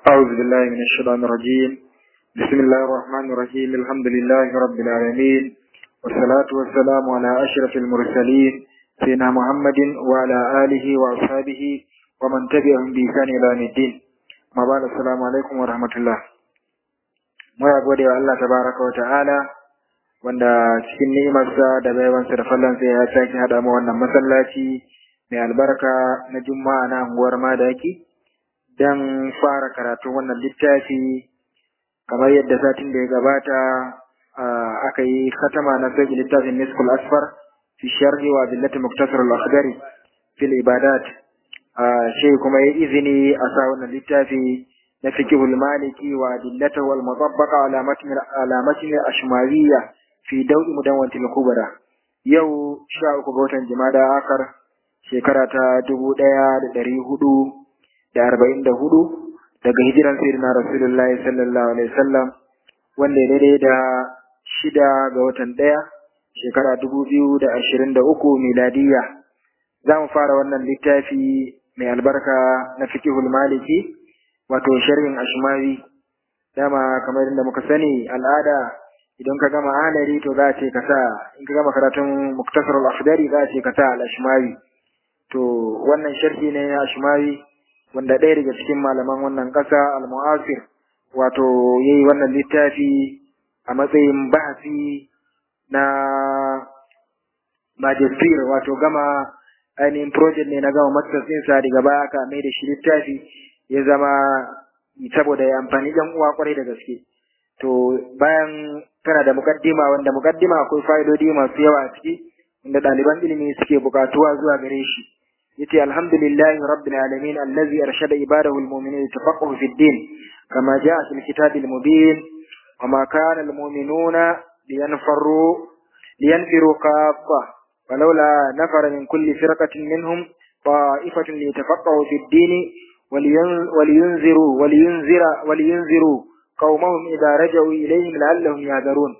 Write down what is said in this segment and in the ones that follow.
أعوذ بالله من الشيطان الرجيم بسم الله الرحمن الرحيم الحمد لله رب العالمين والصلاة والسلام على أشرف المرسلين سيدنا محمد وعلى آله وأصحابه ومن تبعهم بإحسان إلى يوم الدين ما بعد السلام عليكم ورحمة الله muna gode wa Allah tabaraka wa ta'ala wanda cikin ni'imarsa da baiwansa da fallansa ya sake haɗa mu wannan masallaci mai albarka na juma'a na anguwar madaki don fara karatun wannan littafi kamar yadda satin da ya gabata aka yi khatama na sai littafin niskul asfar fi sharhi wa billati muktasar al-akhdari fil ibadat shi kuma ya izini a sa wannan littafi na fiqhul maliki wa adillata wal mutabbaqa ala matn ala matn ashmariyya fi daw'i mudawwatil kubra yau 13 ga watan jumada akar shekara ta dubu ɗaya da ɗari hudu da arba'in da hudu daga hijiran sayyidina rasulullahi sallallahu alaihi wasallam wanda ya daidai da shida ga watan ɗaya shekara dubu biyu da ashirin da uku miladiyya za mu fara wannan littafi mai albarka na fiqhul maliki wato sharhin ashmawi dama kamar yadda muka sani al'ada idan ka gama alari to za a ce ka sa in ka gama karatun muktasar al-akhdari za a ce ka sa al-ashmawi to wannan sharhi ne ya ashmawi wanda ɗaya daga cikin malaman wannan ƙasa al-mu'asir wato yayi wannan littafi a matsayin bahasi na magister wato gama ainihin project ne na gama masters ɗinsa daga baya aka mai da shi littafi ya zama saboda ya amfani ɗan uwa kwarai da gaske to bayan tana da mukaddima wanda mukaddima akwai fa'idodi masu yawa a ciki inda ɗaliban ilimi suke buƙatuwa zuwa gare shi yace alhamdulillahi rabbil alamin allazi arshada ibadahu almu'minin tafaqahu fid din kama jaa fil kitabil mubin wama kana almu'minuna liyanfaru liyanfiru kaffa ولولا نفر من كل فرقة منهم طائفة ليتفقهوا في الدين ولينذروا ولينذر ولينذروا قومهم إذا رجعوا إليهم لعلهم يهذرون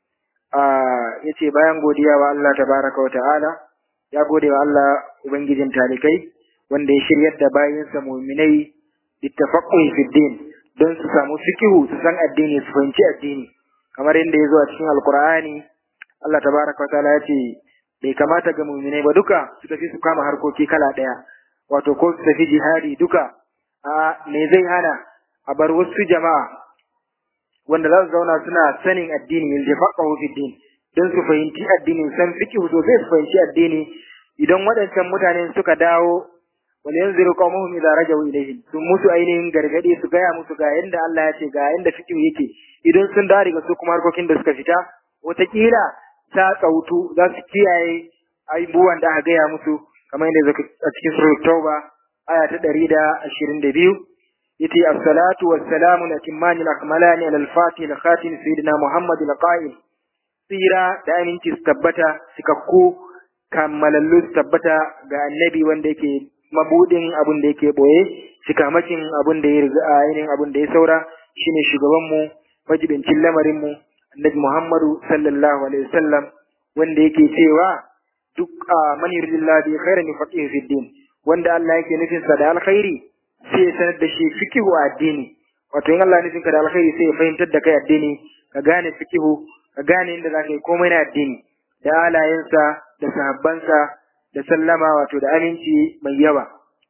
yace bayan godiya wa Allah tabaraka wa ta'ala ya gode wa Allah ubangijin talikai wanda ya shiryar da bayinsa mu'minai littafaqquhi fi din don su samu fikihu su san addini su fahimci addini kamar yadda ya zo a cikin alqur'ani Allah tabaraka wa ta'ala ya ce bai kamata ga mu'minai ba duka su tafi su kama harkoki kala daya wato ko su tafi jihadi duka a me zai hana a bar wasu jama'a wanda za su zauna suna sanin addini yin jafaqahu fi din don su fahimci addini san fiqh sosai su fahimci addini idan waɗancan mutanen suka dawo wal yanziru qaumuhum idza rajau ilayhim sun musu ainihin gargadi su gaya musu ga yanda Allah ya ce ga yanda fiqh yake idan sun dawo daga su kuma harkokin da suka fita wataƙila ta tsautu za su kiyaye abubuwan da aka gaya musu kamar yadda a cikin surat tauba aya ta ɗari da ashirin da biyu yace as-salatu was-salamu al-atimani al-akmalani ala al-fatih al-khatim sayyidina muhammad al-qa'il tsira da aminci su tabbata cikakku kammalallu su tabbata ga annabi wanda yake mabudin abin da yake boye cikamakin abin da ya riga ainihin abin da ya saura shine shugaban mu majibincin lamarin mu annabi muhammadu sallallahu alaihi wasallam wanda yake cewa duk man yuridillahu bi khairin yufaqihu fi din wanda Allah yake nufin sa da alkhairi sai ya sanar da shi fikihu a addini wato in Allah nufin ka da alkhairi sai ya fahimtar da kai addini ka gane fikihu ka gane inda zaka yi komai na addini da alayensa da sahabbansa da sallama wato da aminci mai yawa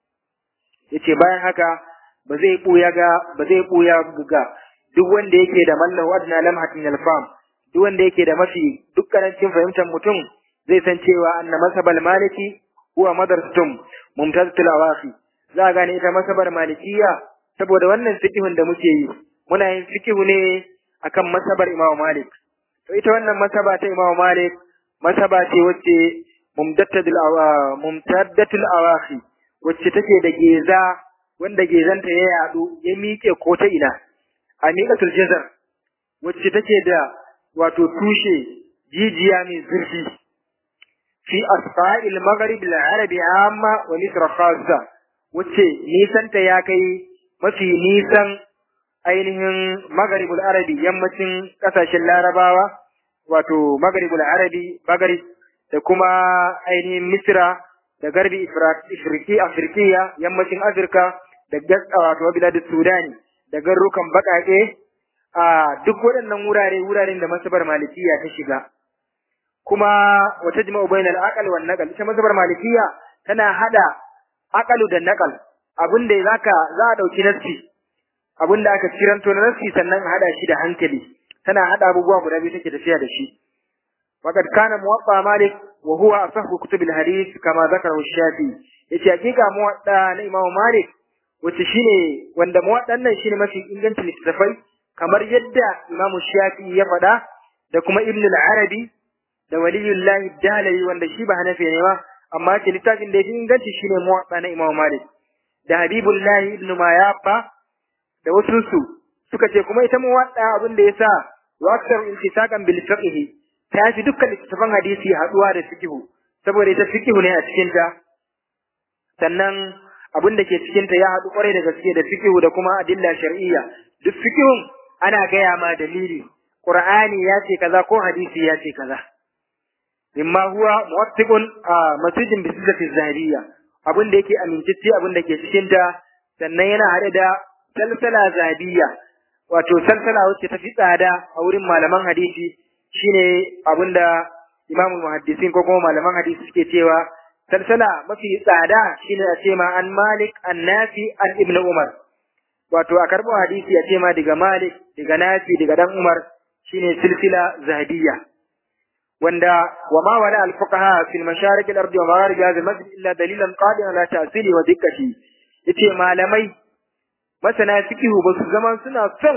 yace bayan haka ba zai buya ga ba zai buya ga duk wanda yake da mallahu adna lamhatin alfam duk wanda yake da mafi dukkanancin fahimtar mutum zai san cewa anna masabal maliki huwa madarsatum mumtazatul awafi za a gane ita masabar malikiya saboda wannan fiqhun da muke yi muna yin fiqhu ne akan masabar Imam Malik to ita wannan masaba ta Imam Malik masaba ce wacce mumtaddatul awa mumtaddatul awafi wacce take da geza wanda gezanta ya yadu ya miƙe ko ta ina a miƙatul jazar wacce take da wato tushe jijiya mai zurfi fi asfa'il maghrib al-arabi amma wa misr khassa wacce nisanta ya kai mafi nisan ainihin maghribul arabi yammacin kasashen larabawa wato maghribul arabi maghrib da kuma ainihin misra da garbi ifriki afirkiya yammacin afirka da wato bilad sudani da garrukan baƙaƙe a duk waɗannan wurare wuraren da masabar malikiya ta shiga kuma wata jima'u bainal aqal wan naqal ita masabar malikiya tana hada aqalu da naqal abin da zaka za a dauki nassi abin da aka kiranto na nassi sannan a hada shi da hankali tana hada abubuwa guda biyu take tafiya da shi وقد كان موطأ مالك وهو أصح كتب الحديث كما ذكره الشافعي yace hakika muwadda na Imam Malik wace shine wanda muwaddan nan shine mafi ingancin littafai kamar yadda Imam Shafi'i ya faɗa da kuma Ibn al-Arabi da Waliyullahi Dalawi wanda shi ba Hanafi ne ba amma ce littafin da yafi inganci shine muwadda na Imam Malik da Habibullahi ibn Mayafa da wasu su suka ce kuma ita muwadda abin da yasa wa aktar intisaqan bil fiqh ta fi dukkan littattafan hadisi haɗuwa da fikihu saboda ita fikihu ne a cikinta sannan abin da ke cikinta ya haɗu kwarai da gaske da fikihu da kuma adilla shar'iyya duk fikihun ana gaya ma dalili qur'ani ya ce kaza ko hadisi ya ce kaza mimma huwa muwattiqun a masjidin bi sifati zahiriya abin da yake amincicci abin da ke cikinta sannan yana haɗe da salsala zahabiyya wato salsala wacce ta fi tsada a wurin malaman hadisi shine abinda imamul muhaddisin ko kuma malaman hadisi suke cewa salsala mafi tsada shine a ce ma an malik an nafi an ibn umar wato a karɓo hadisi a ce ma daga malik daga nafi daga dan umar shine silsila zahabiyya wanda wa ma wala al fuqaha fi al masharik al ardi wa magharib hadha al masjid illa dalilan qadiran ala ta'sili wa dikkati yace malamai masana fiqhu ba su zaman suna son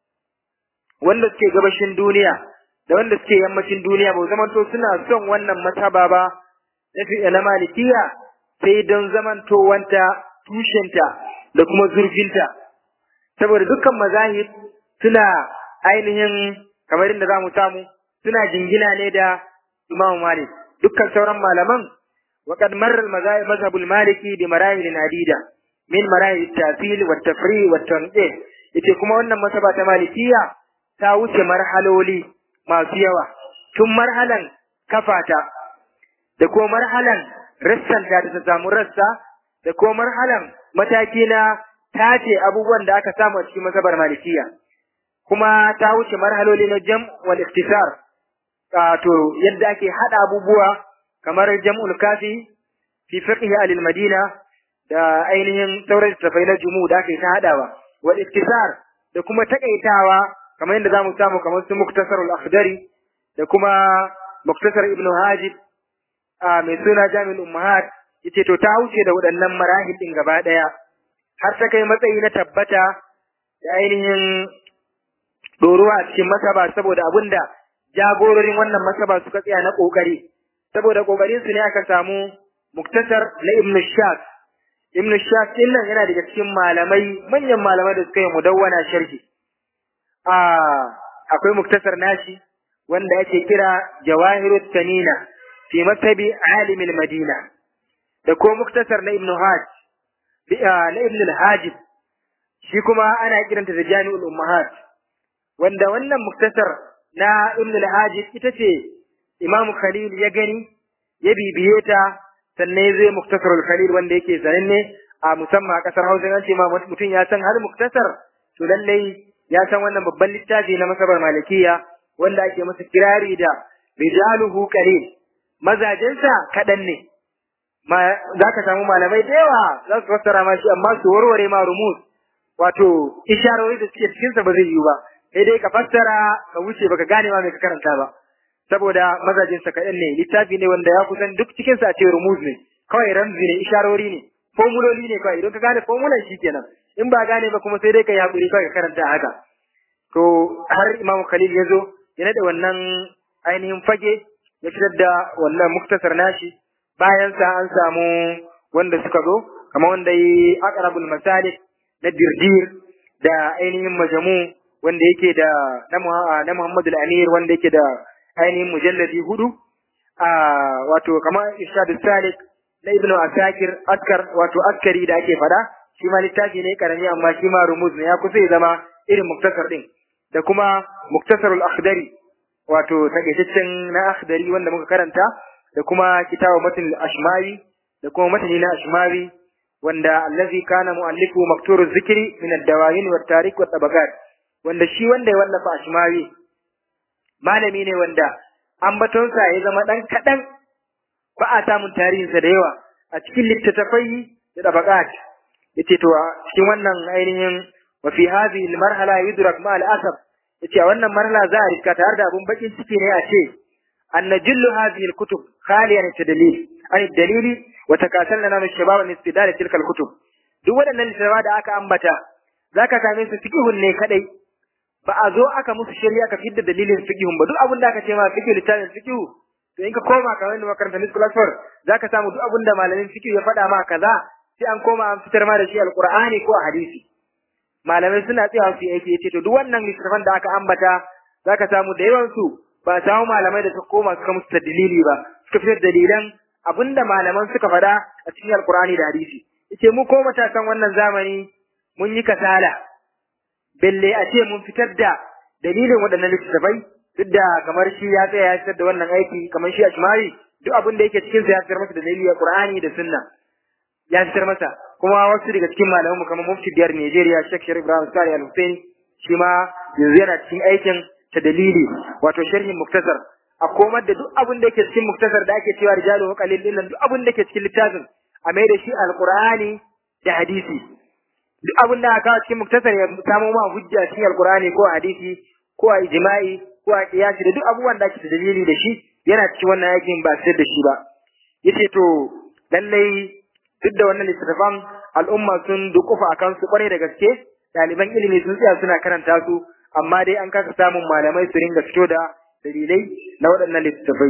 wanda suke gabashin duniya da wanda suke yammacin duniya ba zamanto suna son wannan masaba ba na na malikiya sai don zamantowanta tushenta da kuma zurfinta saboda dukkan mazahib suna ainihin kamar inda zamu samu suna jingina ne da Imam Malik dukkan sauran malaman وقد مر المذهب المالكي بمراحل عديدة من مراحل التأصيل والتفريع والتنقيح yace kuma wannan masaba ta malikiya ta wuce marhaloli masu yawa tun marhalan kafata da kuma marhalan rassan da ta samu rassa da kuma marhalan mataki na tace abubuwan da aka samu a cikin masabar malikiya kuma ta wuce marhaloli na jam wal iktisar to yadda ake hada abubuwa kamar jam'ul kafi fi fiqh al madina da ainihin sauran tafai na jumu da ake ta hadawa wal iktisar da kuma takaitawa kamar yadda zamu samu kamar su muktasar al-akhdari da kuma muktasar ibnu hajib a mai suna jami'ul ummahat yace to ta wuce da waɗannan marahil din gaba daya har ta kai matsayi na tabbata da ainihin doruwa a cikin masaba saboda abinda jagororin wannan masaba suka tsaya na kokari saboda kokarin su ne aka samu muktasar na ibnu shas ibnu shas din nan yana daga cikin malamai manyan malamai da suka yi mudawwana sharhi akwai muktasar nashi wanda ake kira jawahirut tanina fi masabi alimil madina da ko muktasar na ibnu hajj na ibnu al-hajib shi kuma ana kiranta da jami'ul ummahat wanda wannan muktasar na ibnu al-hajib ita ce imamu khalil ya gani ya bibiye ta sannan ya zai muktasarul khalil wanda yake sananne a musamman a kasar hausa an ce ma mutum ya san har muktasar to lallai ya san wannan babban littafi na masabar malikiya wanda ake masa kirari da rijaluhu qalil mazajensa kaɗan ne ma za ka samu malamai da yawa za su fassara ma shi amma su warware ma rumus wato isharori da suke cikinsa ba zai yiwu ba sai dai ka fassara ka wuce baka gane ma mai ka karanta ba saboda mazajensa kaɗan ne littafi ne wanda ya kusan duk cikinsa a ce rumuz ne kawai ramzi ne isharori ne formuloli ne kawai idan ka gane formulan shi kenan in ba gane ba kuma sai dai ka yi haƙuri kawai ka karanta haka to har imamu khalil ya zo ya naɗe wannan ainihin fage ya fitar da wannan muktasar nashi bayan sa an samu wanda suka zo kamar wanda yi aqrabul masalik na dirdir da ainihin majamu wanda yake da na Muhammadu Amir wanda yake da ainihin mujalladi hudu a wato kamar Irshad Salik na Ibn Asakir Askar wato Askari da ake fada shi ma littafi ne karami amma shi ma rumuz ne ya kusa ya zama irin muktasar din da kuma muktasarul akhdari wato takaitaccen na akhdari wanda muka karanta da kuma kitabu matin ashmawi da kuma matani na ashmawi wanda allazi kana mu'allifu makturu zikri min ad-dawahin wa tarik wa tabaqat wanda shi wanda ya wallafa ashmawi malami ne wanda ambatonsa ya zama dan kadan ba a samun tarihinsa da yawa a cikin littattafai da tabaqat yace to cikin wannan ainihin wa fi hadhihi al-marhala yudrak ma al-asab yace a wannan marhala za a riska tare da abun bakin ciki ne a ce anna jullu hadhihi al-kutub khaliyan tadlil an dalili wa takasalna na shabab min istidal tilka al-kutub duk waɗannan littattafai da aka ambata zaka same su fiqhun ne kadai ba a zo aka musu shari'a ka fidda dalilin fiqhun ba duk abin da aka ce ma fiqh littafin fiqh to in ka koma ka wani makarantar Miss Classford zaka samu duk abin da malamin fiqh ya faɗa ma kaza sai an koma an fitar ma da shi alqur'ani ko a hadisi malamai suna tsayawa su aiki yace to duk wannan littafan da aka ambata zaka samu da yawan su ba samu malamai da suka koma suka musu dalili ba suka fitar dalilan abinda malaman suka faɗa a cikin alqur'ani da hadisi yace mu ko matasan wannan zamani mun yi kasala belle a ce mun fitar da dalilin waɗannan littattafai duk da kamar shi ya tsaya ya fitar da wannan aiki kamar shi a shimari duk abin da yake cikin sa ya fitar masa da dalili a Qur'ani da Sunna ya fitar masa kuma wasu daga cikin malamanmu kamar mufti biyar Nigeria Sheikh Sharif Ibrahim Sari Al Hussein shi ma yanzu yana cikin aikin ta dalili wato sharhin muktasar a komar da duk abin da yake cikin muktasar da ake cewa rijalu wa qalil din duk abin da yake cikin littafin a mai da shi alqur'ani da hadisi duk abin da aka cikin muktasar ya samo ma hujja cikin alqur'ani ko hadisi ko a ijma'i ko a qiyasi da duk abubuwan da ake da dalili da shi yana cikin wannan aikin ba sai da shi ba yace to lallai duk da wannan littattafan al'umma sun dukufa akan su kware da gaske ɗaliban ilimi sun tsaya suna karanta su amma dai an kasa samun malamai su ringa fito da dalilai na waɗannan littattafai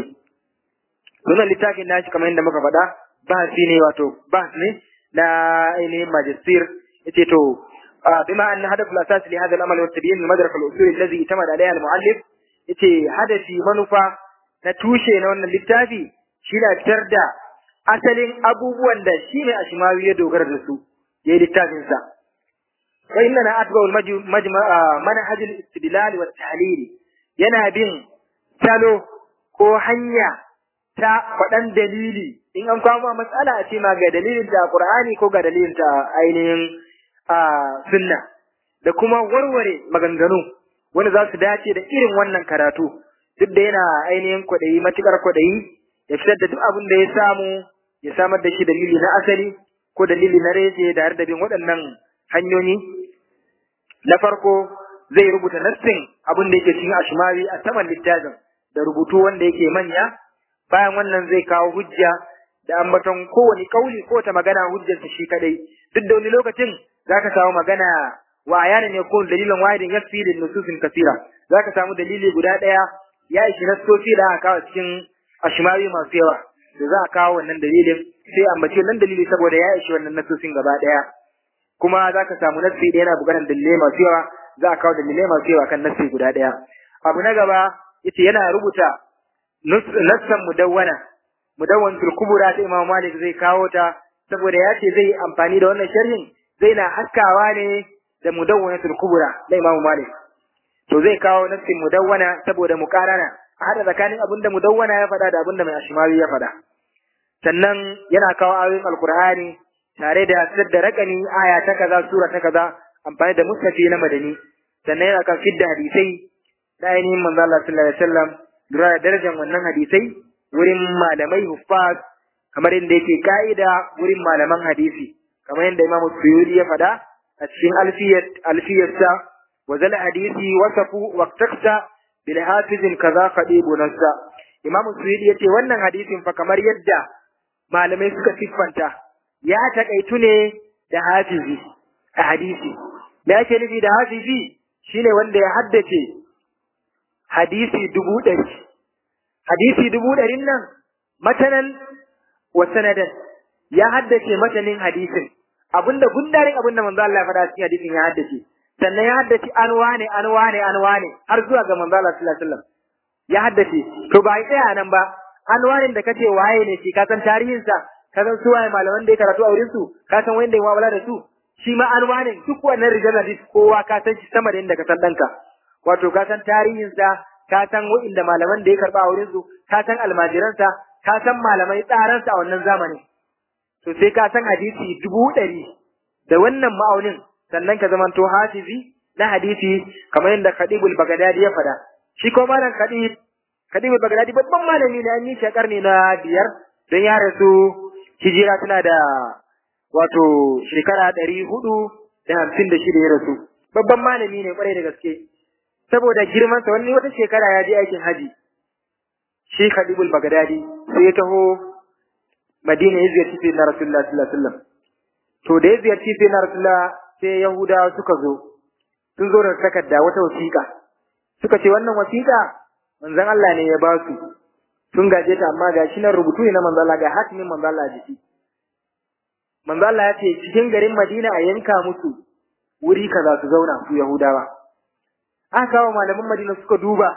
wannan littafin nashi kamar yadda muka faɗa bahasi ne wato bahas ne na ainihin majistir yace to bima an hadaf al-asas li hadha al-amal wa tabyin al-madrak al-usul alladhi itamada alayha al-muallif yace hadafi manufa na tushe na wannan littafi shi na fitar da asalin abubuwan da shi ne ashimawi ya dogara da su ya yi littafin sa wa inna na atba manhaj al-istidlal wa tahlil yana bin salo ko hanya ta faɗan dalili in an kawo ma matsala a ce ma ga dalilin ta Qur'ani ko ga dalilin ta ainihin sunna da kuma warware maganganu wanda za su dace da irin wannan karatu duk da yana ainihin kwaɗayi matuƙar kwaɗayi ya fitar da duk abin da ya samu ya samar da shi dalili na asali ko dalili na rece da har da bin waɗannan hanyoyi na farko zai rubuta nassin abin da yake cikin ashmawi a saman littafin da rubutu wanda yake manya bayan wannan zai kawo hujja da ambaton kowane kauli ko ta magana hujjarsa shi kadai duk da wani lokacin zaka samu magana wa ayana ne ko dalilin wahidin yakfi lin nususin kasira zaka samu dalili guda daya ya ishi nasofi da aka kawo cikin ashmawi masu yawa da za a kawo wannan dalilin sai ambace wannan dalili saboda ya ishi wannan nasosin gaba daya kuma zaka samu nasi da yana bukatar dalilai masu yawa za a kawo dalilai masu yawa kan nasi guda daya abu na gaba yace yana rubuta nassan mudawwana mudawwanatul kubura ta Imam Malik zai kawo ta saboda ya ce zai amfani da wannan sharhin zai na haskawa ne da mudawwanatul kubura na Imam Malik to zai kawo nassin mudawwana saboda muqarana a hada tsakanin abin da mudawwana ya faɗa da abin da mai ashmawi ya faɗa sannan yana kawo ayoyin alqur'ani tare da fitar da rakani aya ta kaza sura ta kaza amfani da mustafi na madani sannan yana kan fidda hadisai da ainihin manzo Allah sallallahu alaihi wasallam lura da darajar wannan hadisai wurin malamai huffaz kamar yadda yake ka'ida wurin malaman hadisi kamar yadda Imam Suyuti ya faɗa a cikin alfiyat alfiyarsa wa zal hadisi wasafu wa taksa bil hafizin kaza qadibu nassa Imam Suyuti yace wannan hadisin fa kamar yadda malamai suka siffanta ya takaitu ne da hafizi a hadisi me ake nufi da hafizi shine wanda ya haddace hadisi dubu ɗari hadisi dubu ɗarin nan matanan wa sanadan ya haddace matanin hadisin abinda gundarin abinda manzo Allah ya faɗa cikin hadisin ya haddace sannan ya haddace an wane an wane an wane har zuwa ga manzo Allah sallallahu alaihi wasallam ya haddace to ba tsaya nan ba an wane da kace waye ne shi ka san tarihin sa ka san su waye malaman da ya karatu a wurin su ka san wanda ya mu'amala da su shi ma an wane duk wannan rijal hadis kowa ka san shi sama da inda ka san danka wato ka san tarihin sa ka san wa'inda malaman da ya karba a wurin su ka san almajiransa ka san malamai tsaransa a wannan zamanin to sai ka san hadisi dubu ɗari da wannan ma'aunin sannan ka zamanto hafizi na hadisi kamar yadda Khadibul Baghdadi ya faɗa shi ko malam Khadib Khadibul Baghdadi babban malami ne an yi shi karni na biyar don ya rasu hijira tana da wato shekara ɗari hudu da hamsin da shida ya rasu babban malami ne kwarai da gaske saboda girmansa wani wata shekara ya je aikin haji shi Khadibul Baghdadi sai ya taho Madina ya ziyarci sai na Rasulullah sallallahu alaihi wasallam to da ya ziyarci sai na Rasulullah sai Yahudawa suka zo sun zo da takarda wata wasiƙa suka ce wannan wasiƙa manzon Allah ne ya ba su sun gaje ta amma ga shi nan rubutu ne na manzon Allah ga hatimin manzon Allah a jiki manzon Allah ya ce cikin garin Madina a yanka musu wuri kaza su zauna su Yahudawa aka kawo malaman Madina suka duba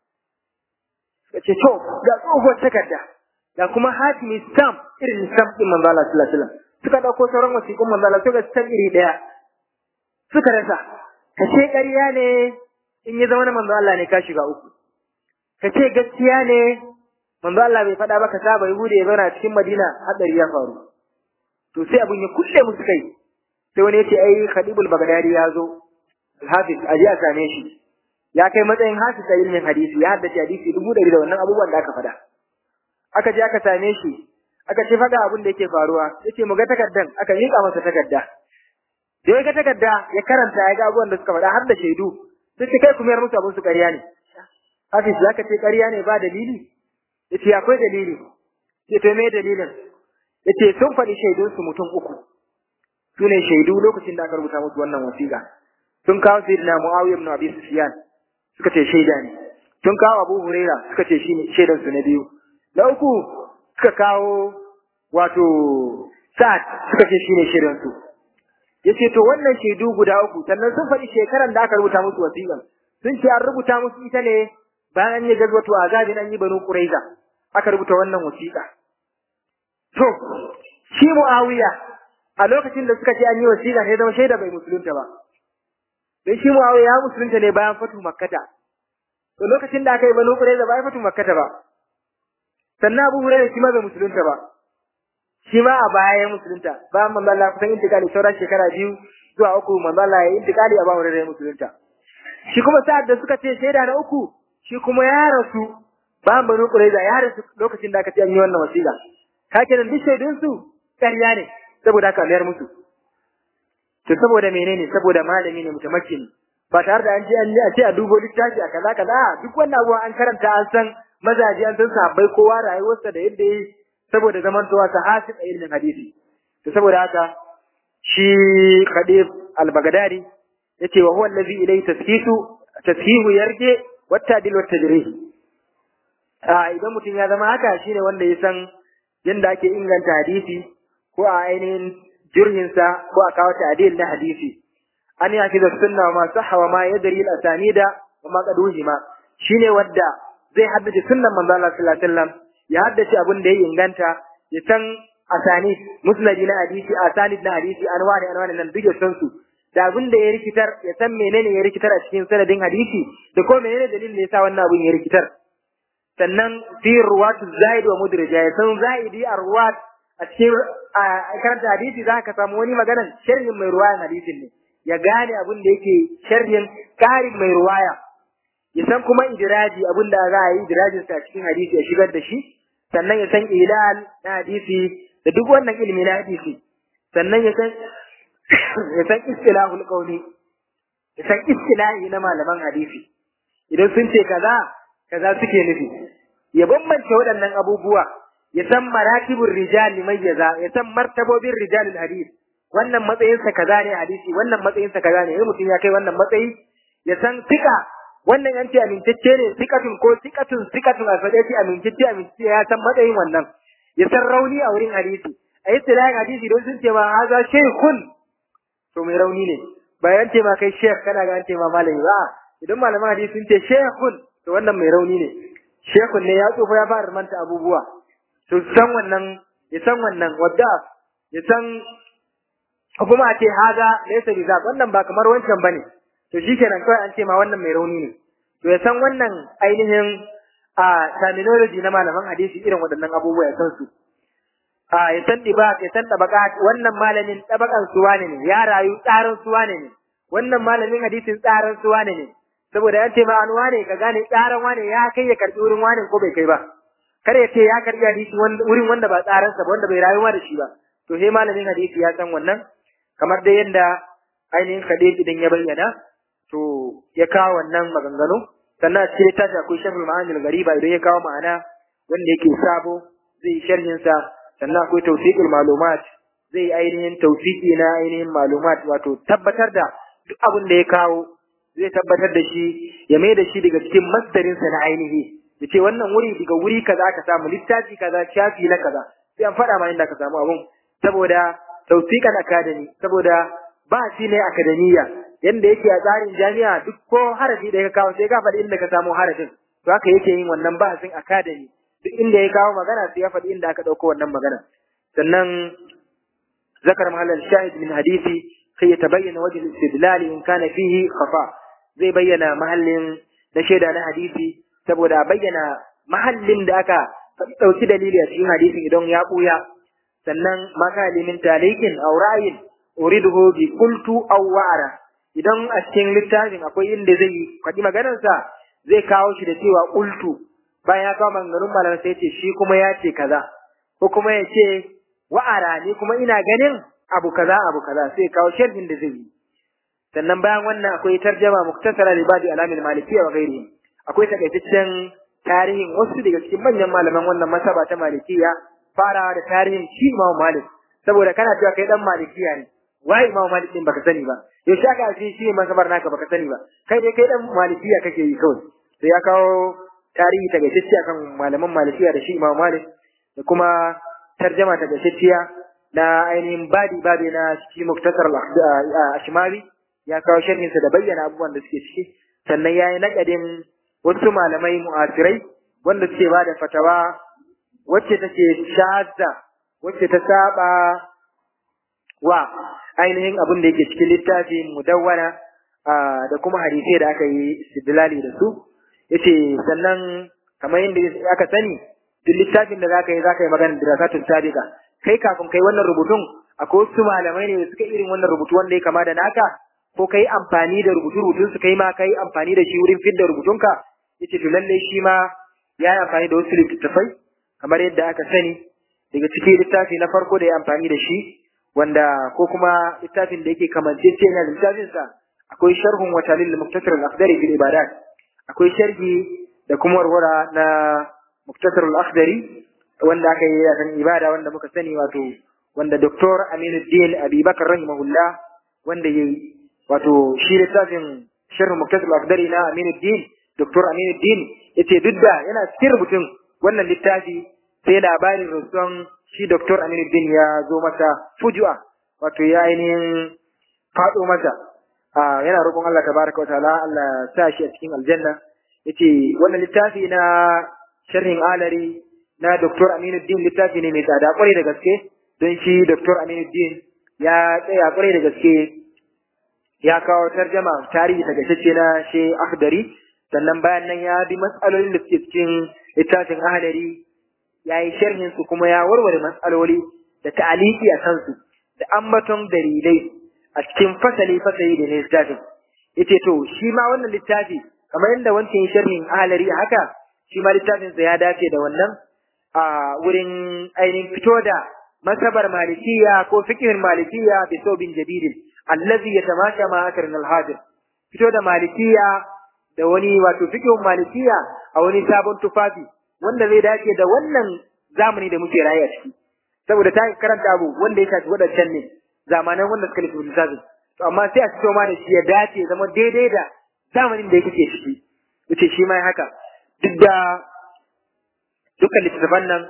suka ce to ga tsohuwar takarda ga kuma hatimi stamp irin stamp din manzo Allah sallallahu alaihi wasallam suka dauko sauran wasiƙun manzo Allah suka stamp iri daya suka rasa ka ce ƙarya ne in ya zama na manzo Allah ne ka shiga uku ka ce gaskiya ne manzo Allah bai faɗa ba ka saba Yahuda ya zauna cikin Madina hadari ya faru to sai abun ya kulle musu kai sai wani ya ce ai Khadibul Baghdadi ya zo Hafiz aje a same shi ya kai matsayin hafiz a ilmin hadisi ya haddace hadisi dubu ɗari da wannan abubuwan da aka faɗa aka je aka same shi aka ce faga abin da yake faruwa yace mu ga takardan aka miƙa masa takarda da ya ga takarda ya karanta ya ga abubuwan da suka faɗa har da shaidu sai ce kai kuma yar musu abin su ƙarya ne hafiz zaka ce ƙarya ne ba dalili yace akwai dalili ce to me dalilin yace sun faɗi shaidun su mutum uku su ne shaidu lokacin da aka rubuta musu wannan wasiƙa sun kawo sayyidina Muawiya ibn Abi Sufyan suka ce shaida ne sun kawo Abu Huraira suka ce shine shaidan su na biyu na uku suka kawo wato Sa'ad suka ce shine shaidan su yace to wannan shaidu guda uku sannan sun faɗi shekaran da aka rubuta musu wasiƙan sun ce an rubuta musu ita ne bayan an yi gazwato azabin an yi banu Quraiza aka rubuta wannan wasiƙa to shi Muawiya a lokacin da suka ce an yi wasiƙa sai zama shaida bai musulunta ba dan shi Muawiya ya musulunta ne bayan fatu Makkata to lokacin da aka yi banu Qurayza bayan fatu Makkata ba sannan Abu Hurairah shi ma bai musulunta ba shi ma a baya ya musulunta bayan manzo Allah kusan intikali sauran shekara biyu zuwa uku manzo Allah ya intikali a bayan Hurairah ya musulunta shi kuma sa'ad da suka ce shaida na uku shi kuma ya rasu bayan banu Qurayza ya rasu lokacin da aka ce an yi wannan wasiƙa kake nan duk shaidun su ƙarya ne saboda haka mayar musu to saboda menene saboda malami ne mutamakin ba tare da an je an a ce a dubo littafi a kaza kaza duk wannan abubuwan an karanta an san mazaji an san sahabbai kowa rayuwarsa da yadda yi saboda zamantowa ta hasib a ilmin hadisi to saboda haka shi Khadif al-Baghdadi yace wa huwa allazi ilayhi tasfihu tasfihu yarje wa tadil wa tajrih a idan mutum ya zama haka shine wanda ya san yanda ake inganta hadisi ko a ainihin jirhinsa ko a kawo ta'dil na hadisi an ya fi sunna ma sahha wa ma yadri al asanida wa ma qaduhima shine wanda zai haddace sunnan manzo Allah sallallahu alaihi wasallam ya haddace abin da ya inganta ya san asanid musnadi na hadisi asanid na hadisi anwani anwani nan duk ya san su da abin da ya rikitar ya san menene ya rikitar a cikin sanadin hadisi da ko menene dalilin da yasa wannan abin ya rikitar sannan fi ruwatu zaid wa mudraja ya san zaidi a ruwat a cikin karanta hadisi za ka samu wani maganan sharhin mai ruwayan hadisin ne ya gane abin da yake sharhin karin mai ruwaya ya san kuma idiraji abin da za a yi idirajin sa cikin hadisi ya shigar da shi sannan ya san ilal na hadisi da duk wannan ilimi na hadisi sannan ya san ya san istilahul qawli ya san istilahi na malaman hadisi idan sun ce kaza kaza suke nufi ya bambance waɗannan abubuwa ya san maratibur rijali mayyaza ya san martabobin rijalul hadis wannan matsayinsa kaza ne hadisi wannan matsayinsa kaza ne in mutum ya kai wannan matsayi ya san tika wannan an ce amintacce ne sikatun ko sikatun sikatun a faɗe ce amintacce amintacce ya san matsayin wannan ya san rauni a wurin hadisi a yi tilayin hadisi don sun ce ma haza shekun to mai rauni ne bayan ce ma kai shekh kana ga an ce ma malami ba idan malaman hadisi sun ce shekun to wannan mai rauni ne shekun ne ya tsufa ya fara manta abubuwa to san wannan ya san wannan wadda ya san kuma a ce haza laysa bi wannan ba kamar wancan bane to shikenan kawai an ce ma wannan mai rauni ne to ya san wannan ainihin a terminology na malaman hadisi irin waɗannan abubuwa ya san su a ya san dibaq ya san tabaka wannan malamin tabakan su wane ne ya rayu tsarin su wane ne wannan malamin hadisin tsarin su wane ne saboda an ce ma an wane ka gane tsarin wane ya kai ya karbi wurin wane ko bai kai ba kar ya ce ya karbi hadisi wurin wanda ba tsarin sa ba wanda bai rayuwa da shi ba to sai malamin hadisi ya san wannan kamar da yanda ainihin hadisi idan ya bayyana to ya kawo wannan maganganu sannan a cikin littafi akwai sharhul ma'anil gariba idan ya kawo ma'ana wanda yake sabo zai sharhin sa sannan akwai tawfiqul malumat zai ainihin tawfiqi na ainihin malumat wato tabbatar da duk abin da ya kawo zai tabbatar da shi ya mai da shi daga cikin masdarin sa na ainihi ya ce wannan wuri daga wuri kaza ka samu littafi kaza shafi na kaza sai an faɗa ma inda ka samu abun saboda tawfiqan academy saboda ba shi ne akademiya yanda yake a tsarin jami'a duk ko harafi da ya kawo sai ka faɗi inda ka samu harafin to haka yake yin wannan bahasin academy duk inda ya kawo magana sai ya faɗi inda aka ɗauko wannan magana sannan zakar mahallal shahid min hadisi sai ya tabayyana wajen istidlal in kana fihi khafa zai bayyana mahallin na shaida na hadisi saboda bayyana mahallin da aka ɗauki dalili a cikin hadisin idan ya ɓuya sannan maka limin talikin aw ra'ayin uriduhu bi qultu aw wa'ara idan a cikin littafin akwai inda zai faɗi maganarsa zai kawo shi da cewa qultu bayan ya kawo maganganun malamai sai ce shi kuma ya ce kaza ko kuma ya ce wa'ara ni kuma ina ganin abu kaza abu kaza sai kawo sharhin da zai yi sannan bayan wannan akwai tarjama muktasara li ba'di alamin malikiyya wa ghairihi akwai takaitaccen tarihin wasu daga cikin manyan malaman wannan masaba ta malikiya farawa da tarihin shi Imam Malik saboda kana cewa kai dan malikiya ne wai Imam Malik din baka sani ba yaushe aka ce shi masabar naka baka sani ba kai dai kai dan malikiya kake yi kawai sai ya kawo tarihi tagaitacce akan malaman malikiya da shi Imam Malik da kuma tarjama tagaitacciya na ainihin badi badi na shi muktasar al-ashmari ya kawo sharhinsa da bayyana abubuwan da suke ciki sannan ya yi naƙadin wasu malamai mu'asirai wanda suke ba da fatawa wacce take shahada wacce ta saba wa ainihin abin da yake cikin littafin mudawwana da kuma hadisai da aka yi istidlali da su yace sannan kamar yadda aka sani duk littafin da zaka yi zaka yi magana dirasatun sabiqa kai kafin kai wannan rubutun akwai wasu malamai ne da suka irin wannan rubutu wanda ya kama da naka ko kai amfani da rubutu rubutun su kai ma kai amfani da shi wurin fidda rubutunka yace to lalle shi ma ya yi amfani da wasu littattafai kamar yadda aka sani daga cikin littafi na farko da ya amfani da shi wanda ko kuma littafin da yake kamancece yana da littafin sa akwai sharhun wa talil muktasar al-akhdari fil ibadat akwai sharhi da kuma warwara na muktasar al-akhdari wanda aka yi akan ibada wanda muka sani wato wanda Dr. Aminuddin Abubakar rahimahullah wanda yayi wato shi littafin sharh muktasar al-akhdari na Aminuddin Dr. Aminuddin yace duk da yana cikin rubutun wannan littafi sai labarin rasuwan shi Dr. Aminuddin ya zo masa fujua wato ya ainihin faɗo masa yana roƙon Allah tabaraka wa ta'ala Allah sa shi a cikin aljanna yace wannan littafi na sharhin alari na Dr. Aminuddin littafi ne mai tsada kwarai da gaske don shi Dr. Aminuddin ya tsaya kwarai da gaske ya kawo tarjama tarihi tagaitacce na shi Akhdari sannan bayan nan ya bi matsalolin da suke cikin littafin Ahlari ya yi sharhin su kuma ya warware matsaloli da ta'aliki a kansu da ambaton dalilai a cikin fasali fasali da ne littafin yace to shi ma wannan littafi kamar yadda wancan sharhin Ahlari haka shi ma littafin sa ya dace da wannan a wurin ainihin fito da masabar malikiya ko fikihin malikiya bi sobin jadidin allazi yatamasha ma akrin al-hadir fito da malikiya da wani wato fikihun malikiya a wani sabon tufafi wanda zai dace da wannan zamani da muke raye a ciki saboda ta karanta abu wanda ya shafi wadancan ne zamanan wanda suka lissafi lissafin to amma sai a fito ma da shi ya dace zama daidai da zamanin da yake ciki yace shi ma haka duk da dukkan littattafan nan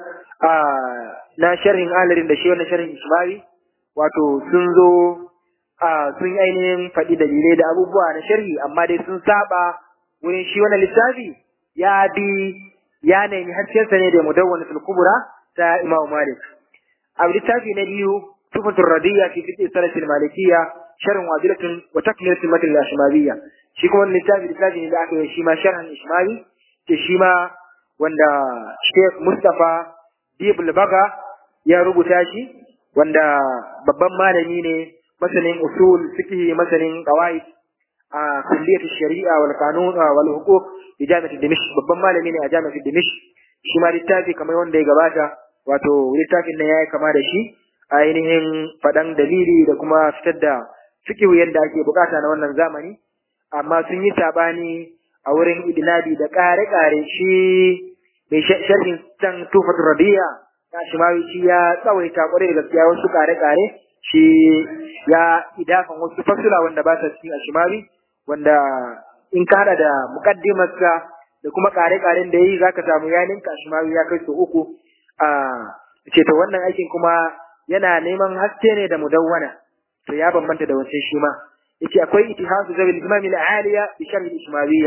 na sharhin alarin da shi wannan sharhin ismawi wato sun zo sun yi ainihin faɗi dalilai da abubuwa na sharhi amma dai sun saba wurin shi wannan littafi ya bi ya nemi haskensa ne da mudawwana kubra ta Imam Malik. A littafi na biyu tufatul radiyya fi fiqh salatil malikiyya sharhun wajilatun wa takmilatul matn al-ashmawiyya. Shi kuma littafi littafi ne da aka yi shi ma sharhan ishmawi ke shi ma wanda Sheikh Mustafa Dibul Baga ya rubuta shi wanda babban malami ne masanin usul fiqh masanin qawaid a kulliyar shari'a wal qanun wal huquq bi jami'at dimishq babban malami ne a jami'at dimishq shi ma littafi kamar wanda ya gabata wato littafin nan yayi kama da shi ainihin fadan dalili da kuma fitar da fiqh yadda ake bukata na wannan zamani amma sun yi sabani a wurin idinabi da kare-kare shi mai sharhin can tufat rabiya ya shi ma shi ya tsawaita kwarai da gaskiya wasu kare-kare shi ya idafan wasu fasula wanda ba sa cikin ashimawi wanda in ka hada da mukaddimarsa da kuma kare-karen da yayi zaka samu ya ninka ashimawi ya kai su uku a ce to wannan aikin kuma yana neman haske ne da mudawwana to ya bambanta da wancan shi ma yace akwai ittihasu zabil imam al-aliya bi sharh al-ishmawiyya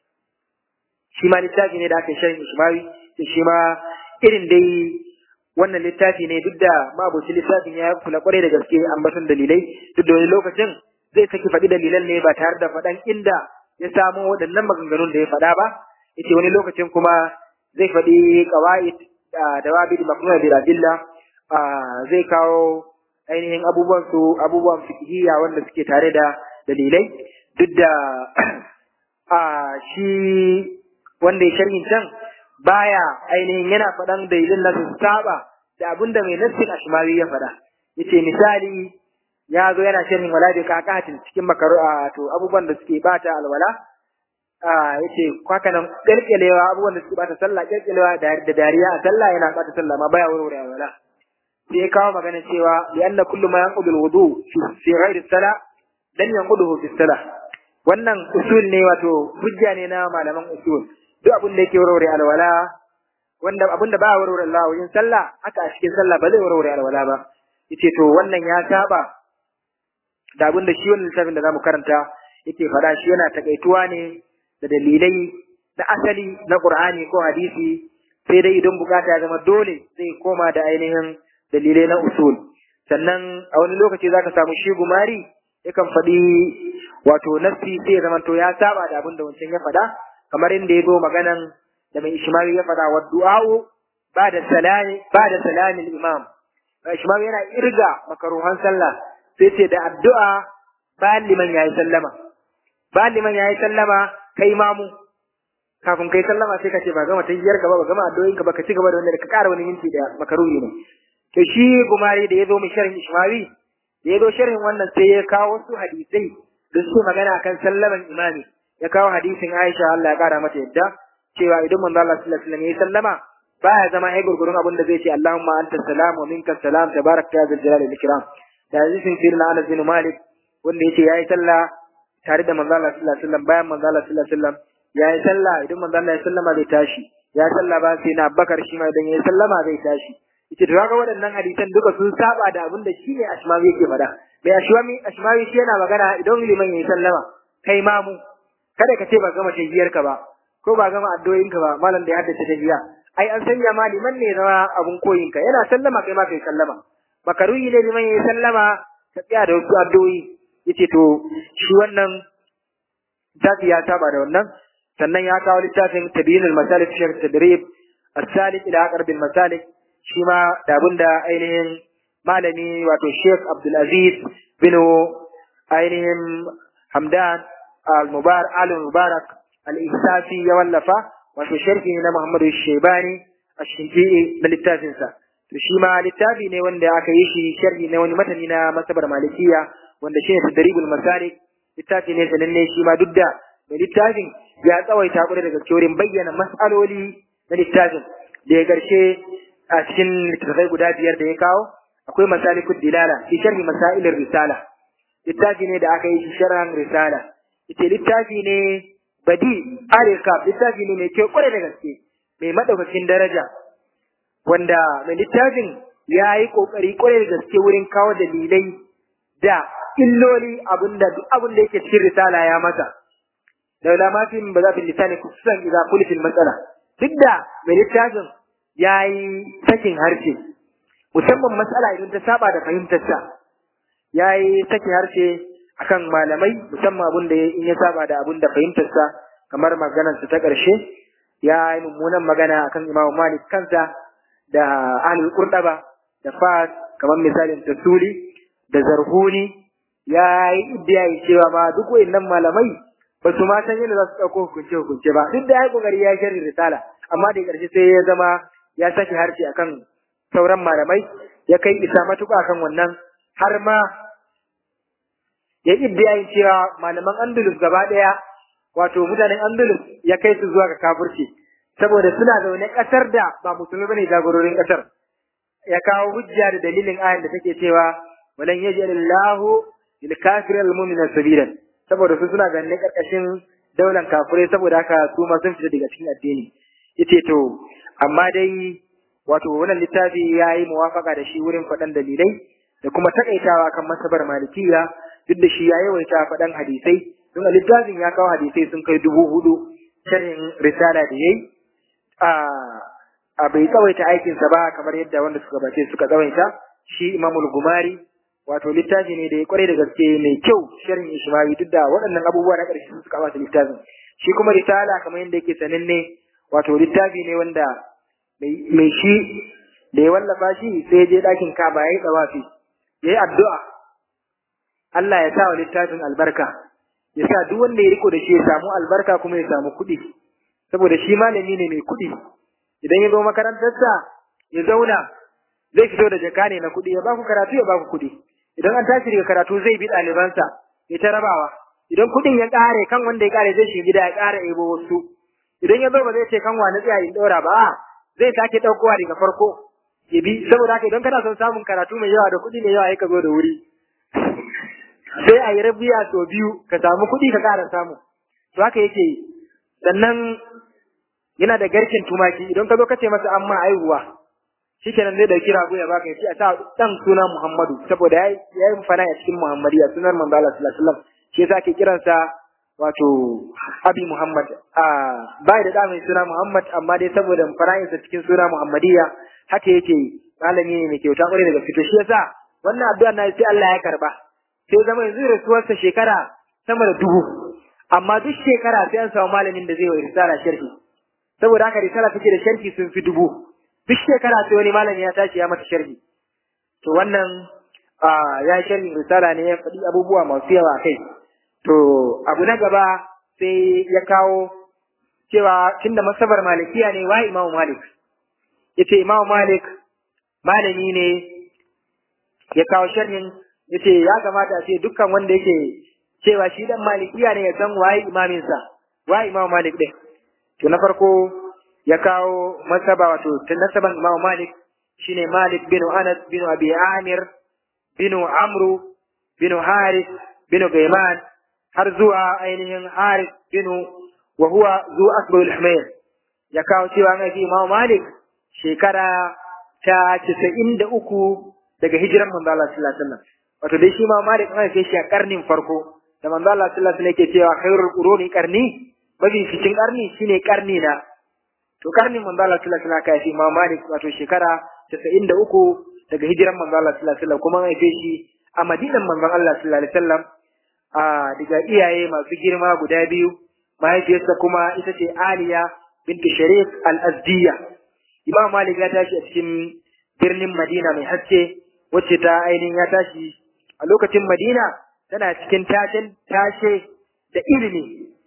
shi ma littafi ne da aka sharh ishmawi shi ma irin dai wannan littafi ne duk da mabuci littafin ya kula kwarai da gaske ambaton dalilai duk da wani lokacin zai saki faɗi dalilan ne ba tare da faɗan inda ya samo waɗannan maganganun da ya faɗa ba yace wani lokacin kuma zai faɗi qawaid da wabid mafhum bil adilla zai kawo ainihin abubuwan su abubuwan fiqhiyya wanda suke tare da dalilai duk da a shi wanda ya sharhin can baya ainihin yana faɗan dalilin na su saba da abin da mai nassin ashmawi ya faɗa yace misali ya zo yana sharhin wala da kakatin cikin makaru to abubuwan da suke bata alwala a yace kwaka nan kelkelewa abubuwan da suke bata sallah kelkelewa da dariya a sallah yana bata sallah ma baya warware alwala sai ya kawo magana cewa li anna kullu ma yanqudu alwudu fi ghairi salah dan yanquduhu fi salah wannan usul ne wato hujja ne na malaman usul duk abin da yake warware alwala wanda abin da ba warware alwala wajen sallah haka a cikin sallah ba zai warware alwala ba yace to wannan ya saba da abin da shi wannan littafin da zamu karanta yake faɗa shi yana takaituwa ne da dalilai na asali na Qur'ani ko hadisi sai dai idan bukata ya zama dole zai koma da ainihin dalilai na usul sannan a wani lokaci zaka samu shi gumari yakan faɗi wato nassi sai ya zama to ya saba da abin da wancan ya faɗa kamar inda ya zo maganan da mai ishmawi ya faɗa wa du'a'u ba da salami ba da salamin imam ishmawi yana irga makaruhan sallah sai ce da addu'a bayan liman yayi sallama bayan liman yayi sallama kai mamu kafin kai sallama sai ka ce ba gama tayyar ka ba ba gama addu'o'in ka ba ka ci gaba da wanda ka ƙara wani minti da makaruhi ne to shi gumari da ya zo mai sharhin ishmawi da ya zo sharhin wannan sai ya kawo wasu hadisai da su magana akan sallaman imami ya kawo hadisin Aisha Allah ya kara mata yadda cewa idan manzo Allah sallallahu alaihi wasallam ya sallama baya zama ai gurgurun abin da zai ce Allahumma anta salam wa minka salam tabarak ya zal jalali wal ikram da hadisin sirna Anas bin Malik wanda yace yayi sallah tare da manzo Allah sallallahu alaihi wasallam bayan manzo Allah sallallahu alaihi wasallam yayi sallah idan manzo Allah ya sallama zai tashi ya sallah ba sai na Abubakar shi ma idan ya sallama zai tashi yace to kaga waɗannan hadisan duka sun saba da abin da shine Ashmawi yake faɗa mai Ashmawi Ashmawi shi yana magana idan liman yayi sallama kai mamu kada ka ce ba gama tahiyar ka ba ko ba gama addu'o'in ka ba malam da ya haddace tahiya ai an sanya ma liman ne zama abun koyin ka yana sallama kai ma kai sallama makaruhi ne liman yayi sallama ka tsaya da wasu addu'o'i yace to shi wannan tafi ya saba da wannan sannan ya kawo littafin tabyinul masalik fi tadrib as-salik ila aqrab al-masalik shi ma da abinda ainihin malami wato Sheikh Abdul Aziz bin ainihin Hamdan al-Mubarak al-Mubarak al-Ihsafi ya wallafa wato sharhi na Muhammad Shaibani ash-Shinqi da littafin sa to shi ma littafi ne wanda aka yi shi sharhi na wani matani na masabar malikiya wanda shine tadribul masalik littafi ne sananne shi ma duk da mai littafin ya tsawaita kwarai da gaske wurin bayyana mas'aloli na littafin da ya garshe a cikin littattafai guda biyar da ya kawo akwai masalikud dilala fi sharhi masailir risala littafi ne da aka yi shi sharhan risala ita littafi ne badi arika littafi ne mai kyau kwarai da gaske mai madaukakin daraja wanda mai littafin ya yi kokari kwarai da gaske wurin kawo dalilai da illoli abinda duk abin da yake cikin risala ya masa da ulama fi ba za fi lisani kusan idza kulifil matsala duk da mai littafin ya yi sakin harshe musamman matsala idan ta saba da fahimtarsa ya yi sakin harshe akan malamai musamman abin da in ya saba da abin da fahimtarsa kamar maganarsa ta ƙarshe ya yi mummunan magana akan imamu malik kansa da ahlul qurtaba da fas kamar misalin tasuli da zarhuni ya yi iddiyayi cewa ma duk wayannan malamai ba su ma san yadda za su ɗauko hukunce hukunce ba duk da ya yi kokari ya shirin risala amma da ƙarshe sai ya zama ya sake harshe akan sauran malamai ya kai isa matuƙa kan wannan har ma ya yi iddiyayin cewa malaman andalus gaba ɗaya wato mutanen andalus ya kai su zuwa ga kafirci saboda suna zaune ƙasar da ba musulmi bane jagororin ƙasar ya kawo hujja da dalilin ayan da take cewa walan yaj'alillahu lil kafiri al mu'mina sabilan saboda su suna ganin karkashin daular kafirai saboda haka su ma sun fita daga cikin addini yace to amma dai wato wannan littafi ya yi muwafaka da shi wurin faɗan dalilai da kuma takaitawa kan masabar malikiya duk da shi ya yawaita faɗan hadisai don a littafin ya kawo hadisai sun kai dubu hudu sharhin risala da yayi a a bai tsawaita aikinsa ba kamar yadda wanda suka bace suka tsawaita shi imamul gumari wato littafi ne da ya kware da gaske mai kyau sharhin ishmawi duk da waɗannan abubuwa na ƙarshe suka bata littafin shi kuma risala kamar yadda yake sananne wato littafi ne wanda mai shi da ya wallafa shi sai je ɗakin kaba ya yi tsawafi ya yi addu'a Allah ya sa wa littafin albarka ya sa duk wanda ya riko da shi ya samu albarka kuma ya samu kuɗi saboda shi malami ne mai kuɗi idan ya zo makarantarsa ya zauna zai fito da jaka ne na kuɗi ya baku karatu ya baku kuɗi idan an tashi daga karatu zai bi ɗalibansa ya ta rabawa idan kuɗin ya ƙare kan wanda ya ƙare zai shi gida ya ƙara ebo wasu idan ya zo ba zai ce kan wani tsaya in ɗora ba zai sake ɗaukowa daga farko ya bi saboda haka idan kana son samun karatu mai yawa da kuɗi mai yawa ya ka zo da wuri sai a yi rabiya sau biyu ka samu kuɗi ka ƙara samu to haka yake yi sannan yana da garkin tumaki idan ka zo ka ce masa amma aihuwa shikenan zai dauki rago ya baka yace a sa dan suna Muhammadu saboda yayi yayi fana a cikin Muhammadiya sunan manzo Allah sallallahu alaihi wasallam shi yasa ake kiransa wato Abi Muhammad a bai da da mai suna Muhammad amma dai saboda fara'insa cikin suna Muhammadiya haka yake malami ne mai kyauta kwarai daga fito shi yasa wannan addu'a na sai Allah ya karba sai zama yanzu rasuwarsa shekara sama da dubu amma duk shekara sai an samu malamin da zai wa risala sharhi saboda haka risala take da sharhi sun fi dubu duk shekara sai wani malami ya tashi ya mata sharhi to wannan ya sharhi risala ne ya faɗi abubuwa masu yawa kai to abu na gaba sai ya kawo cewa tunda masabar malikiya ne wa imamu malik yace imamu malik malami ne ya kawo sharhin yace ya kamata a ce dukkan wanda yake cewa shi dan malikiya ne ya san waye imaminsa waye imamu malik din to na farko ya kawo masaba wato nasaban imamu malik shine malik bin anas bin abi amir bin amru bin haris bin gaiman har zuwa ainihin haris bin wa huwa zu asbul humayr ya kawo cewa an haifi imamu malik shekara ta casa'in da uku daga hijiran manzo Allah sallallahu alaihi wasallam wato dai shi ma Malik an haife shi a karnin farko da manzo Allah sallallahu alaihi wasallam yake cewa khairul quruni qarni mafi cikin karni shine karni na to karnin manzo Allah sallallahu alaihi wasallam ka haifi ma Malik wato shekara 93 daga hijiran manzo Allah sallallahu alaihi wasallam kuma an haife shi a Madinan manzo Allah sallallahu alaihi wasallam a daga iyaye masu girma guda biyu mahaifiyarsa kuma ita ce Aliya binti Sharif al-Azdiyya Imam Malik ya tashi a cikin birnin Madina mai haske wacce ta ainihin ya tashi a lokacin Madina tana cikin tashin tashe da ilimi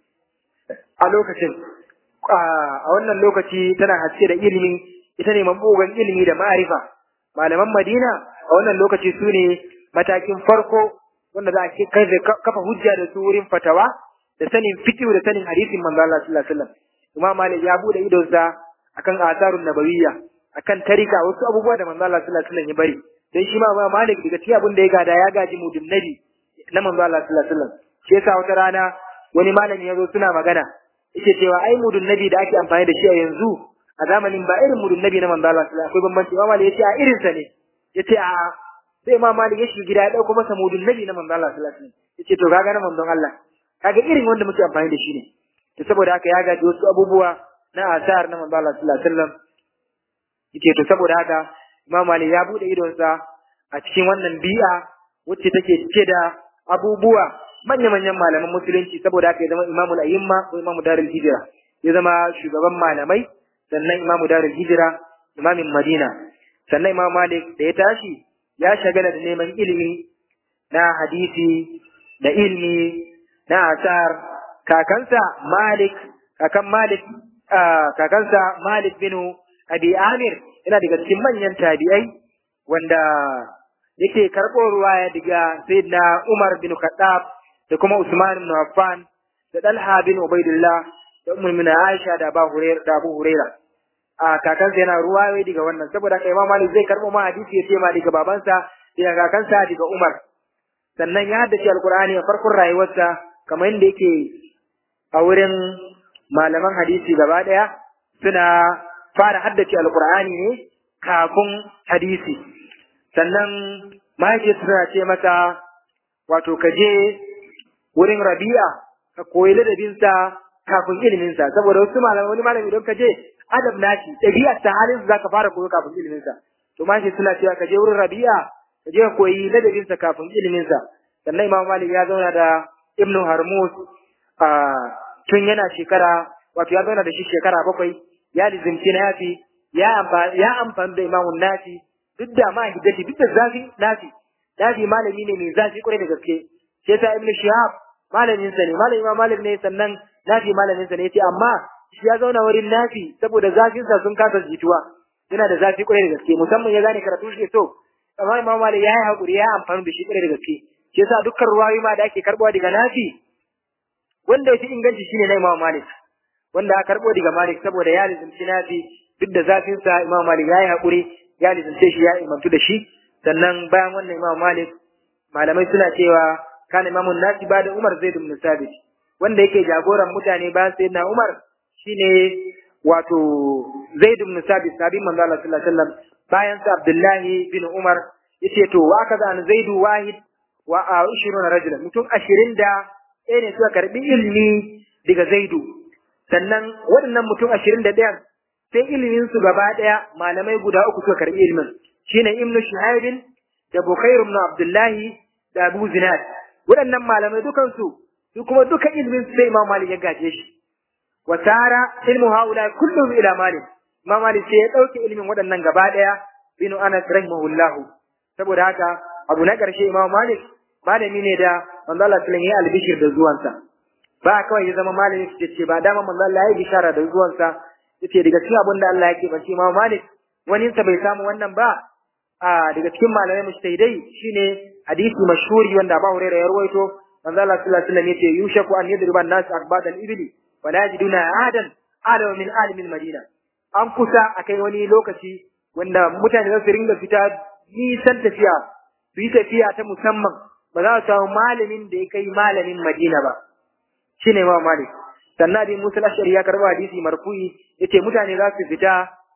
a lokacin a wannan lokaci tana haske da ilimi ita ne mabugan ilimi da ma'arifa malaman Madina a wannan lokaci su ne matakin farko wanda za a kai kafa hujja da su wurin fatawa da sanin fiqh da sanin hadisin manzo Allah sallallahu alaihi wasallam Imam Malik ya bude idonsa akan asarun nabawiyya akan tarika wasu abubuwa da manzo Allah sallallahu alaihi wasallam ya bari dan shi ma Malik daga cikin abin da ya gada ya gaji mudun nabi na manzo Allah sallallahu alaihi wasallam shi yasa wata rana wani malami ya zo suna magana yake cewa ai mudun nabi da ake amfani da shi a yanzu a zamanin ba irin mudun nabi na manzo Allah sallallahu alaihi wasallam akwai bambanci Imam Malik yace a irin sa ne yace a sai Imam Malik ya shiga gida ya dauko masa mudun nabi na manzo Allah sallallahu alaihi wasallam yace to kaga na manzon Allah kaga irin wanda muke amfani da shi ne to saboda haka ya gaji wasu abubuwa na asar na manzo Allah sallallahu alaihi wasallam yake to saboda haka Imam Malik ya bude idonsa a cikin wannan bi'a wacce take cike da abubuwa manya-manyan malaman musulunci saboda haka ya zama Imamul Ayyimma ko Imamu Darul Hijra ya zama shugaban malamai sannan Imamu Darul Hijra Imamin Madina sannan imam malik da ya tashi ya shagala da neman ilimi na hadisi da ilmi na asar kakansa malik kakan malik kakansa malik bin abi amir yana daga cikin manyan tabi'ai wanda yake karɓo ruwaya daga sayyidina umar bin khattab da kuma usman bin affan da dalha bin ubaidillah da ummul min aisha da abu hurairah da abu hurairah a kakansa yana ruwayoyi daga wannan saboda kai imam malik zai karɓo ma hadisi ya ce ma daga babansa daga kakansa daga umar sannan ya haddace alkur'ani a farkon rayuwarsa kamar yadda yake a wurin malaman hadisi gaba ɗaya suna fara haddace alkur'ani ne kafin hadisi sannan mahaifiyarsa tana ce masa wato ka je wurin rabi'a ka koyi ladabinsa kafin iliminsa saboda wasu malamai wani malami idan ka je adab nashi ɗabi'ar ta halin za ka fara koyo kafin iliminsa to mahaifiyarsa suna cewa ka je wurin rabi'a ka je ka koyi ladabinsa kafin iliminsa sannan imam malik ya zauna da ibnu harmus a tun yana shekara wato ya zauna da shi shekara bakwai ya lizimci nafi ya amfani ya amfani da imamun nafi duk da ma hiddati duk da zafi nafi nafi malami ne mai zafi kwarai da gaske sai ta ibnu shihab malamin sa ne malamin imam malik ne sannan nafi malamin sa ne yace amma shi ya zauna wurin nafi saboda zafin sa sun kasa jituwa yana da zafi kwarai da gaske musamman ya gane karatu shi so amma imam malik ya yi hakuri ya amfani da shi kwarai da gaske shi yasa dukkan ruwayoyi ma da ake karɓuwa daga nafi wanda yafi inganci shine na imam malik wanda aka karɓo daga malik saboda ya lizimci nafi duk da zafin sa imam malik ya yi haƙuri ya lizimce shi ya imantu da shi sannan bayan wannan imam malik malamai suna cewa kana imamun nasi ba da umar zaid ibn sabit wanda yake jagoran mutane bayan sayyidina umar shine wato zaid ibn sabit sabin manzo Allah sallallahu alaihi wasallam bayan sa abdullahi bin umar yace to wa kaza an zaidu wahid wa a ishiruna rajula mutum ashirin da ɗaya ne suka karɓi ilimi daga zaidu sannan waɗannan mutum ashirin da ɗayan sai ilimin su gaba ɗaya malamai guda uku suka karɓi ilimin shine ibnu shuhaibin da bukairu ibn abdullahi da abu zinad waɗannan malamai dukansu su kuma duka ilimin su sai imam malik ya gaje shi wa tara ilmu haula kullum ila malik imam malik sai ya ɗauke ilimin waɗannan gaba ɗaya binu anas rahimahullahu saboda haka abu na ƙarshe imam malik malami ne da manzo Allah sallallahu alaihi albishir da zuwansa ba kawai ya zama malami su ce ba dama manzo Allah ya bishara da zuwansa yace daga cikin abin da Allah yake bace imam malik wani sa bai samu wannan ba a daga cikin malamai mujtahidai shine hadisi mashhuri wanda Abu Hurairah ya rawaito manzo Allah sallallahu alaihi wasallam yace yushaku an yadriba an-nas akbad al-ibli wa la yajiduna ahadan alama min alimin madina an kusa akai wani lokaci wanda mutane za su ringa fita nisan tafiya su yi tafiya ta musamman ba za su samu malamin da ya kai malamin Madina ba shine Imam Malik sannan dai Musa al-Ashari ya karba hadisi marfu'i yace mutane za su fita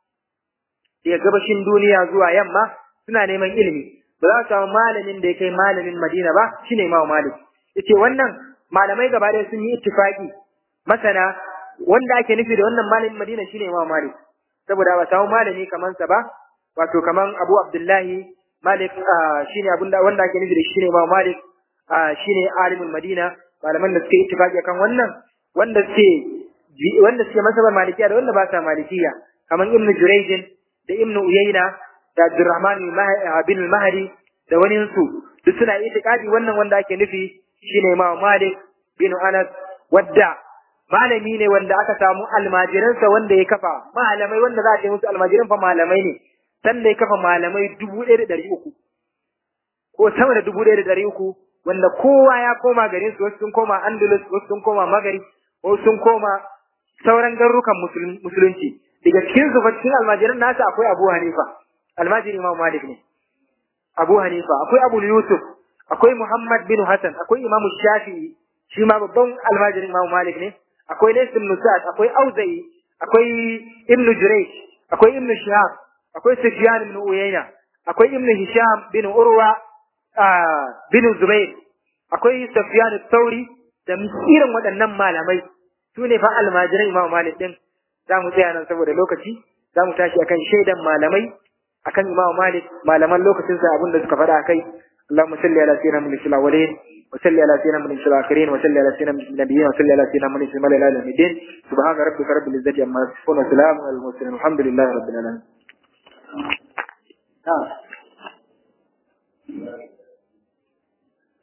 daga gabashin duniya zuwa yamma suna neman ilimi ba za su samu malamin da ya kai malamin Madina ba shine Imam Malik yace wannan malamai gaba ɗaya sun yi ittifaki masana wanda ake nufi da wannan malamin Madina shine Imam Malik saboda ba samu malami kaman sa ba wato kaman Abu Abdullahi Malik shine abin da wanda ake nufi da shine Imam Malik shine alimul Madina malaman da suke ittifaqi kan wannan wanda suke wanda suke masabar malikiya da wanda ba sa malikiya kaman Ibn Jurayj da Ibn Uyayna da Abdurrahman bin Mahdi da wani su duk suna itiqadi wannan wanda ake nufi shine Imam Malik bin Anas wadda malami ne wanda aka samu almajiransa wanda ya kafa malamai wanda za a ce musu almajiran fa malamai ne sanda ya kafa malamai dubu ɗaya da ɗari uku ko sama da dubu ɗaya da ɗari uku wanda kowa ya koma garin su wasu sun koma andalus wasu sun koma magari wasu sun koma sauran garurukan musulunci daga cikin su cikin almajiran nasa akwai abu hanifa almajiri imam malik ne abu hanifa akwai abu yusuf akwai muhammad bin hassan akwai imam shafi'i shi ma babban almajirin imam malik ne akwai laysa ibn sa'ad akwai auza'i akwai ibn jurayj akwai ibn shihab akwai Sufyan ibn Uyayna, akwai Ibn Hisham bin Urwa bin Zubair, akwai Sufyan Thauri da irin waɗannan malamai su ne fa almajiran Imam Malik din. Za mu tsaya nan saboda lokaci, za mu tashi akan shaidan malamai akan Imam Malik, malaman lokacin sa abin da suka faɗa kai. اللهم صل على سيدنا من الأولين وصل على سيدنا من الآخرين وصل على سيدنا من النبيين وصل على سيدنا من العالمين الدين سبحان ربك رب العزة عما يصفون وسلام على المرسلين والحمد لله رب العالمين na'am